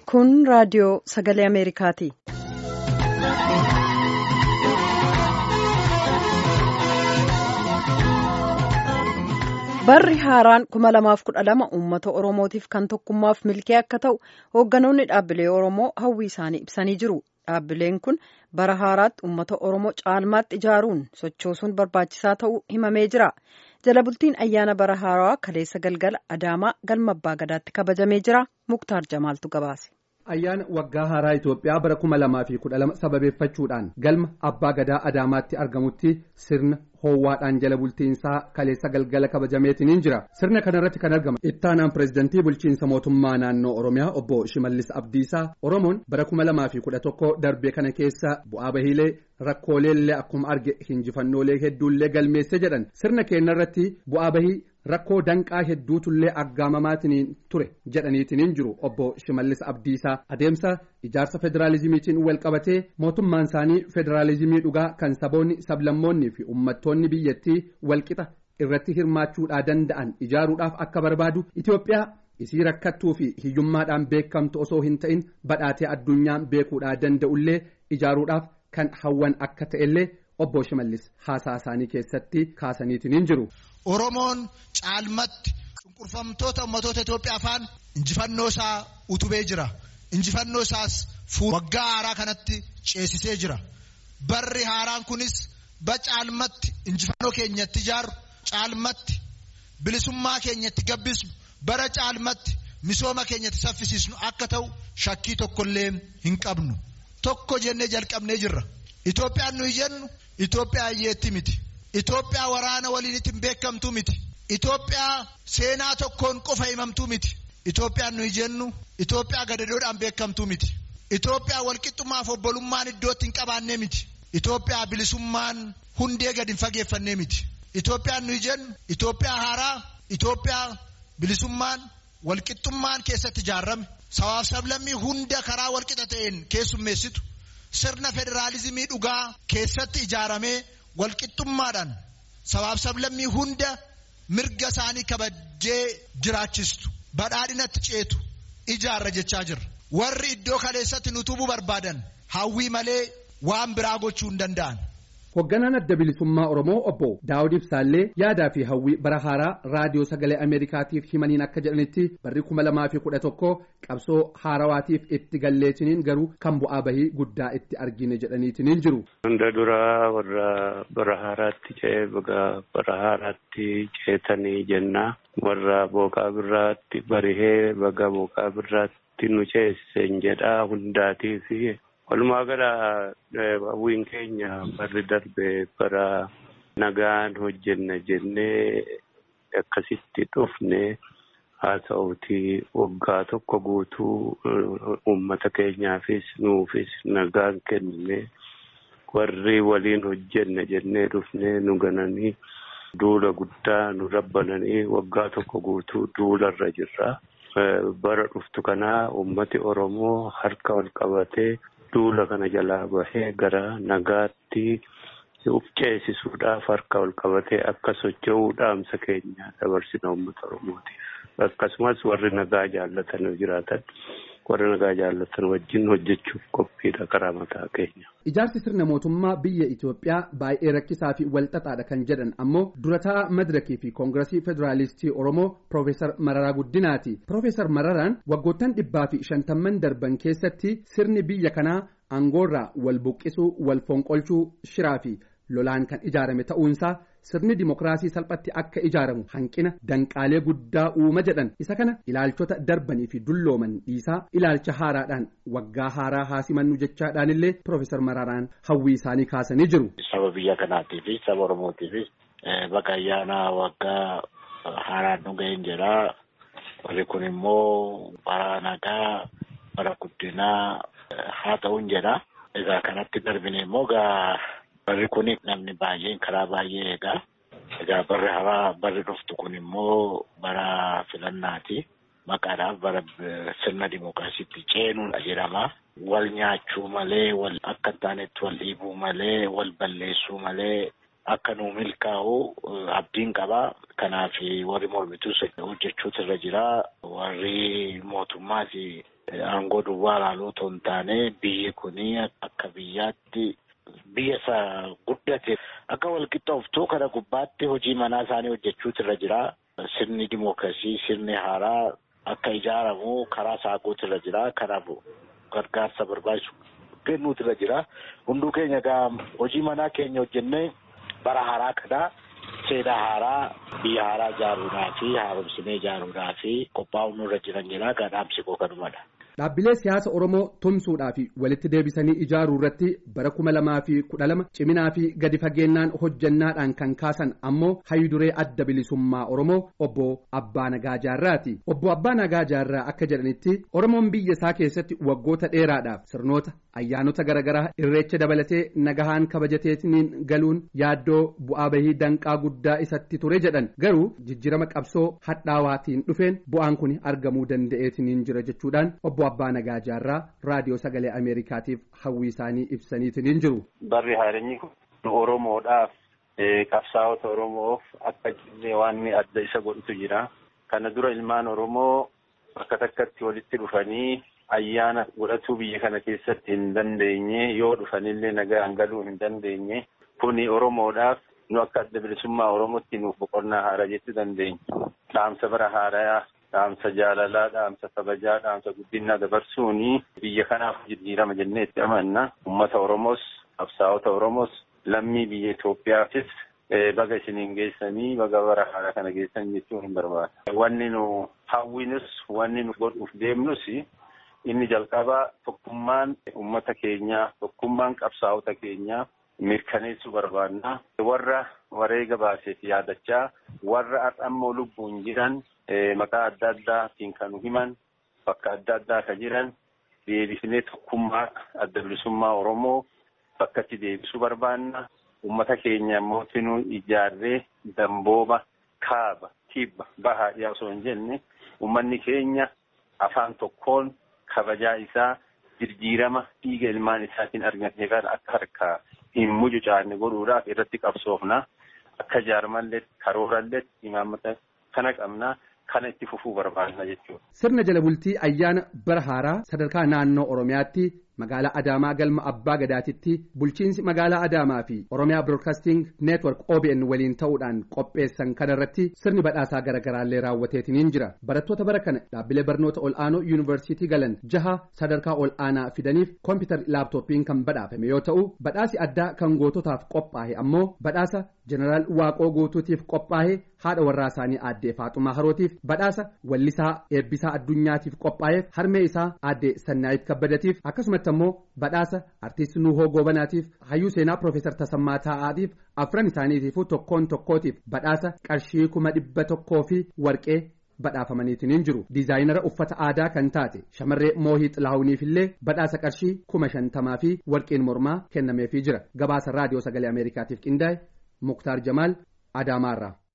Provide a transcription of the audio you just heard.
Kun raadiyoo sagalee Ameerikaati. Barri haaraan kuma lamaaf kudha lama uummata Oromootiif kan tokkummaaf milkee akka ta'u hoogganoonni dhaabbilee Oromoo hawwii isaanii ibsanii jiru. Dhaabbileen kun bara haaraatti uummata Oromoo caalmaatti ijaaruun sochoosuun barbaachisaa ta'uu himamee jira. Jala bultiin ayyaana bara haaraa kaleessa galgala Adaamaa galma Abbaa Gadaatti kabajamee jira. Muktaar Jamaaltu gabaase. Ayyaana waggaa haaraa Itoophiyaa bara kuma lamaa fi kudha lama sababeeffachuudhaan galma Abbaa Gadaa Adaamaatti argamutti sirna hoowwaadhaan jala bultiinsaa kaleessa galgala kabajameetiin jira. Sirna kanarratti kan argama ittaanaan pireezidantii bulchiinsa mootummaa naannoo Oromiyaa obbo Shimallis Abdiisaa Oromoon bara kuma lamaa fi kudha tokko darbee kana keessa bu'aa bahiilee rakkooleellee akkuma arge hinjifannoolee hedduullee galmeesse jedhan sirna keenyarratti bu'aa bahii rakkoo danqaa hedduutullee aggaamamaatiin ture jedhaniitiin jiru obbo Shimallis Abdiisaa adeemsa ijaarsa federaalizimiitiin wal qabatee mootummaan isaanii federaalizimii dhugaa kan saboonni sablammoonni fi uummattoonni biyyattii walqixa irratti hirmaachuudhaa danda'an ijaaruudhaaf akka barbaadu Itoophiyaa isii rakkattuu fi hiyyummaadhaan beekamtu osoo hin ta'in badhaatee addunyaan beekuudhaa danda'ullee ijaaruudhaaf kan hawwan akka ta'ellee obbo Shimallis haasaa isaanii keessatti kaasaniitiin jiru. Oromoon caalmatti cunqurfamtoota ummatoota Itoophiyaa afaan injifannoo isaa utubee jira. Injifannoo isaas waggaa haaraa kanatti ceesisee jira. Barri haaraan kunis ba caalmatti injifannoo keenyatti ijaaru caalmatti bilisummaa keenyatti gabbisnu bara caalmatti misooma keenyatti saffisiisnu akka ta'u shakkii tokkollee hin qabnu. Tokko jennee jalqabnee jirra. Itoophiyaan nuyi jennu Itoophiyaa hiyyeetti miti. Itoophiyaa waraana waliin ittiin beekamtu miti. Itoophiyaa seenaa tokkoon qofa himamtu miti. Itoophiyaan nuyi jennu Itoophiyaa gadadoodhaan beekamtu miti. Itoophiyaa walqixxummaaf obbolummaan iddootti hin qabaannee miti. Itoophiyaa bilisummaan hundee gadi hin fageeffannee miti. Itoophiyaan nuyi jennu Itoophiyaa haaraa Itoophiyaa bilisummaan walqixxummaan keessatti ijaarame sabaaf sablammii hunda karaa walqixa ta'een keessummeessitu sirna federaalizimii dhugaa keessatti ijaaramee walqixxummaadhaan sabaaf sablammii hunda mirga isaanii kabajee jiraachistu badhaadhinatti ceetu ijaarra jechaa jirra warri iddoo kaleessatti nu tubuu barbaadan hawwii malee waan biraa gochuu hin danda'an. Hoogganaan adda bilisummaa Oromoo obbo Daawud Ibsaallee yaadaa fi hawwii bara haaraa raadiyoo sagalee Ameerikaatiif himaniin akka jedhanitti barri kuma lamaa fi kudha tokko qabsoo haarawaatiif itti galleetiniin garuu kan bu'aa bahii guddaa itti argine jedhaniitiniin jiru. Hunda duraa warra bara haaraatti ce'ee baga bara haaraatti ceetanii jennaa warra booqaa birraatti barihee baga booqaa birraatti nu ceesisen jedhaa hundaatii fi walumaa gala hawwiin keenya barri darbe bara nagaan hojjenna jennee akkasitti dhufne haa ta'uuti waggaa tokko guutuu uummata keenyaafis nuufis nagaan kennine warri waliin hojjenna jennee dhufne nu gananii duula guddaa nu rabbananii waggaa tokko guutuu duularra jirra. Bara dhuftu kanaa uummati Oromoo harka wal qabatee duula kana jalaa bahee gara nagaatti uf ceesisuudhaaf harka wal qabatee akka socho'uu dhaamsa keenya dabarsina uummata Oromootiif akkasumas warri nagaa jaallatan jiraatan warra nagaa jaallatan wajjin hojjechuuf qophiidha karaa mataa keenya. Ijaarsi sirna mootummaa biyya Itoophiyaa baay'ee rakkisaa fi walxaxaadha kan jedhan ammoo durataa madirakii fi koongiresii federaalistii Oromoo Profeesar Mararaa Guddinaati. Profeesar Mararaan waggoottan dhibbaa fi shantamman darban keessatti sirni biyya kanaa aangoorraa wal buqqisuu, wal fonqolchuu, shiraa fi lolaan kan ijaarame ta'uunsaa sirni dimokiraasii salphatti akka ijaaramu hanqina danqaalee guddaa uuma jedhan isa kana ilaalchota darbanii fi dullooman dhiisaa ilaalcha haaraadhaan waggaa haaraa haasimannu jechaadhaan illee Profeesar Mararaan hawwii isaanii kaasanii jiru. Saba biyya kanaatii fi saba Oromootiifis baga ayyaana waggaa haaraan nu ga'een jedha. Warri kun immoo bara nagaa bara guddinaa haa ta'uun jedha. Egaa kanatti darbine immoo gaa barri kun namni baay'een karaa baay'ee eegaa. Egaa barri haaraa barri dhuftu kun immoo bara filannaati. Maqaadhaaf bara sirna dimookiraasiitti ceenuudha jedhama. Wal nyaachuu malee, wal akka hin taanetti wal dhiibuu malee, wal balleessuu malee akka nuu milkaa'u abdiin qaba. Kanaaf warri mormituus hojjechuutu irra jira. Warri mootummaas aangoo duwwaa ilaaluu otoo hin taane biyyi kuni akka biyyaatti biyya isa guddate akka walqixxooftuu kana gubbaatti hojii manaa isaanii hojjechuutu irra jira. Sirni dimookiraasii sirni haaraa akka ijaaramu karaa saaquutu irra jira. Kanaaf gargaarsa barbaachisu kennuutu irra jira. Hunduu keenya egaa hojii manaa keenya hojjennee bara haaraa kana seenaa haaraa biyya haaraa ijaaruudhaa fi haaromsinee ijaaruudhaa fi qophaa'uun nurra jiran jira. Gadhaamsi koo kanumadha. Dhaabbilee siyaasa Oromoo tumsuudhaa fi walitti deebisanii ijaaruu irratti bara kuma lamaa fi kudha lama ciminaa fi gadi fageennaan hojjannaadhaan kan kaasan ammoo hayyuduree adda bilisummaa Oromoo obbo Abbaa Nagaa Jaarraati. Obbo Abbaa Nagaa Jaarraa akka jedhanitti Oromoon biyya isaa keessatti waggoota dheeraadhaaf sirnoota ayyaanota garaagaraa irreecha dabalatee nagahaan kabajateetiin galuun yaaddoo bu'aa bahii danqaa guddaa isatti ture jedhan garuu jijjiirama qabsoo hadhaawaatiin dhufeen bu'aan kun argamuu danda'eetiin jira jechuudhaan obbo Abbaa Nagaa Jaarraa raadiyoo sagalee Ameerikaatiif hawwii isaanii ibsaniitiin jiru. Barri haareenyi kun Oromoodhaaf qabsaa'ota Oromoof akka jillee waan adda isa godhutu jira. Kana dura ilmaan Oromoo bakka takkatti walitti dhufanii ayyaana godhatuu biyya kana keessatti hin dandeenye yoo dhufanillee nagaan galuu hin dandeenye kuni Oromoodhaaf nu akka adda bilisummaa Oromootti nuuf boqonnaa haaraa jechuu dandeenya. Dhaamsa bara haarayaa dhaamsa jaalalaa, dhaamsa kabajaa, dhaamsa guddinaa dabarsuuni biyya kanaaf jijjiirama jennee itti amanna. Uummata Oromoos, qabsaa'ota Oromoos, lammii biyya Itoophiyaafis baga isiniin geessanii baga bara haaraa kana geessan jechuun hin barbaada. Wanni nu hawwinus, wanni nu godhuuf deemnus inni jalqabaa tokkummaan uummata keenyaa, tokkummaan qabsaa'ota keenyaa mirkaneessuu barbaadna. Warra wareega baaseef yaadachaa, warra har'ammoo lubbuun jiran maqaa adda addaatiin kan himan bakka adda addaa kan jiran deebisnee tokkummaa adda bilisummaa Oromoo bakkatti deebisuu barbaanna. Uummata keenya mootinuu ijaarree dambooba kaaba kibba bahaa dhiyaa osoo hin jenne uummanni keenya afaan tokkoon kabajaa isaa jijjiirama dhiiga ilmaan isaatiin argate kana akka harkaa hin mucucaanne godhuudhaaf irratti qabsoofna. Akka jaarmallee karoorallee imaammata kana qabna. kana itti fufuu barbaadna jechuudha. Sirna jala bultii ayyaana bara haaraa sadarkaa naannoo Oromiyaatti magaalaa Adaamaa galma Abbaa Gadaatitti bulchiinsi magaalaa Adaamaa fi Oromiyaa Broadcasting Network OBN waliin ta'uudhaan qopheessan kanarratti sirni badhaasaa garaagaraallee raawwateetiin jira. Barattoota bara kana dhaabbilee barnoota ol'aanoo yuunivarsiitii galan jaha sadarkaa ol'aanaa fidaniif koompitari laaptooppiin kan badhaafame yoo ta'u badhaasi addaa kan goototaaf qophaa'e ammoo badhaasa jeneraal Waaqoo Guutuutiif qophaa'e haadha warraa isaanii aaddee Faaxumaa Harootiif badhaasa wallisaa eebbisaa addunyaatiif qophaa'eef harmee isaa aaddee Sannaayit Kabbadatiif akkasumatti ammoo badhaasa artiist Nuhoo Goobanaatiif hayyuu seenaa Profeesar Tasammaa Taa'aatiif afran isaaniitiifuu tokkoon tokkootiif badhaasa qarshii kuma dhibba tokkoo fi warqee badhaafamaniitiin jiru diizaayinara uffata aadaa kan taate shamarree moohii xilaahuniif illee badhaasa qarshii kuma shantamaa fi warqeen mormaa kennameefii jira gabaasa raadiyoo sagalee ameerikaatiif qindaa'e muktaar jamaal adaamaarraa.